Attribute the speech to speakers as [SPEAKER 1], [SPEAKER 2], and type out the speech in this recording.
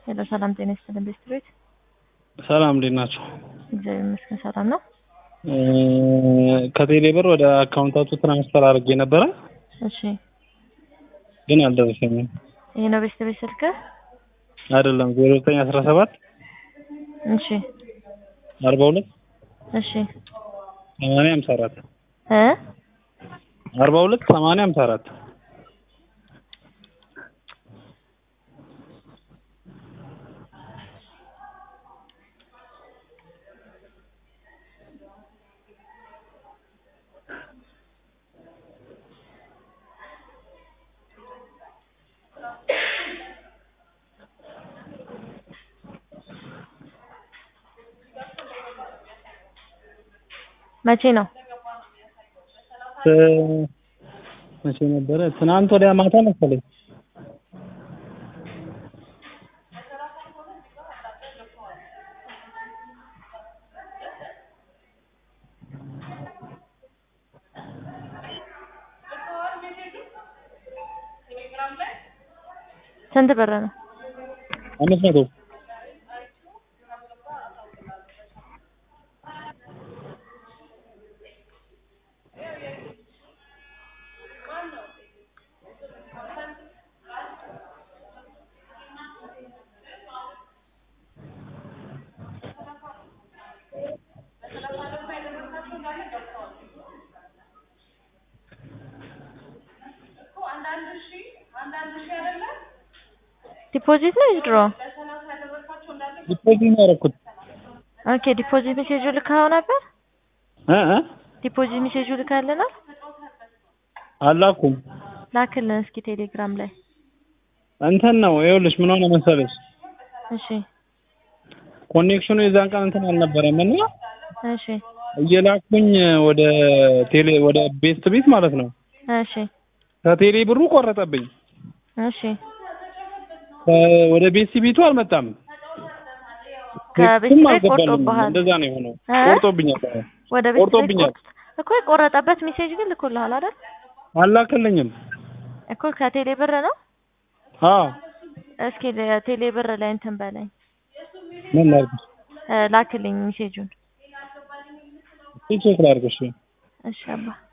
[SPEAKER 1] ሄሎ ሰላም ጤና ይስጥልን ቤስት ቤት
[SPEAKER 2] ሰላም እንዴት ናቸው?
[SPEAKER 1] እግዚአብሔር ይመስገን ሰላም ነው።
[SPEAKER 2] ከቴሌ ብር ወደ አካውንታቱ ትራንስፈር አድርጌ ነበረ
[SPEAKER 1] እሺ
[SPEAKER 2] ግን አልደረሰኝም።
[SPEAKER 1] ይሄ ነው ቤስት ቤት ስልክ?
[SPEAKER 2] አይደለም ዜሮ ዘጠኝ አስራ ሰባት
[SPEAKER 1] እሺ
[SPEAKER 2] አርባ ሁለት
[SPEAKER 1] እሺ
[SPEAKER 2] ሰማንያ ሀምሳ አራት
[SPEAKER 1] እ
[SPEAKER 2] አርባ ሁለት ሰማንያ ሀምሳ አራት
[SPEAKER 1] መቼ ነው?
[SPEAKER 2] መቼ ነበረ? ትናንት ወዲያ ማታ መሰለኝ።
[SPEAKER 1] ስንት ብር ነው?
[SPEAKER 2] አምስት መቶ
[SPEAKER 1] ዲፖዚት ነው ዊዝድሮ?
[SPEAKER 2] ዲፖዚት ነው ያደረኩት።
[SPEAKER 1] ኦኬ ዲፖዚት ሜሴጁ ልካው ነበር?
[SPEAKER 2] እ እ
[SPEAKER 1] ዲፖዚት ሜሴጁ ልካልናል?
[SPEAKER 2] አላኩም።
[SPEAKER 1] ላክልን እስኪ ቴሌግራም ላይ።
[SPEAKER 2] እንትን ነው ይኸውልሽ፣ ምን ሆነ መሰለሽ
[SPEAKER 1] እሺ
[SPEAKER 2] ኮኔክሽኑ የዛን ቀን እንትን አልነበረም እና
[SPEAKER 1] እሺ
[SPEAKER 2] እየላኩኝ ወደ ቴሌ ወደ ቤስት ቤት ማለት ነው
[SPEAKER 1] እሺ
[SPEAKER 2] ከቴሌ ብሩ ቆረጠብኝ።
[SPEAKER 1] እሺ
[SPEAKER 2] ከ- ወደ ቤስት ቤቱ አልመጣም።
[SPEAKER 1] ከቤት
[SPEAKER 2] ቴክስቱም
[SPEAKER 1] ቤት
[SPEAKER 2] አልገባልኝም።
[SPEAKER 1] ቆርጦብሃል?
[SPEAKER 2] እንደዛ ነው የሆነው።
[SPEAKER 1] እ?
[SPEAKER 2] ቆርጦብኛል።
[SPEAKER 1] ወደ ቤት ቤት
[SPEAKER 2] ቆርጦብኛል።
[SPEAKER 1] ቆርጥ እኮ የቆረጠበት ሜሴጅ ግን ልኮልሃል አይደል?
[SPEAKER 2] አላከልኝም።
[SPEAKER 1] እኮ ከቴሌ ብር ነው።
[SPEAKER 2] አዎ
[SPEAKER 1] እስኪ ቴሌ ብር ላይ እንትን በለኝ
[SPEAKER 2] ምን ላድርግ?
[SPEAKER 1] እ፣ ላክልኝ ሜሴጁን።
[SPEAKER 2] ቼክ ላድርግ? እሺ
[SPEAKER 1] እሺ አባ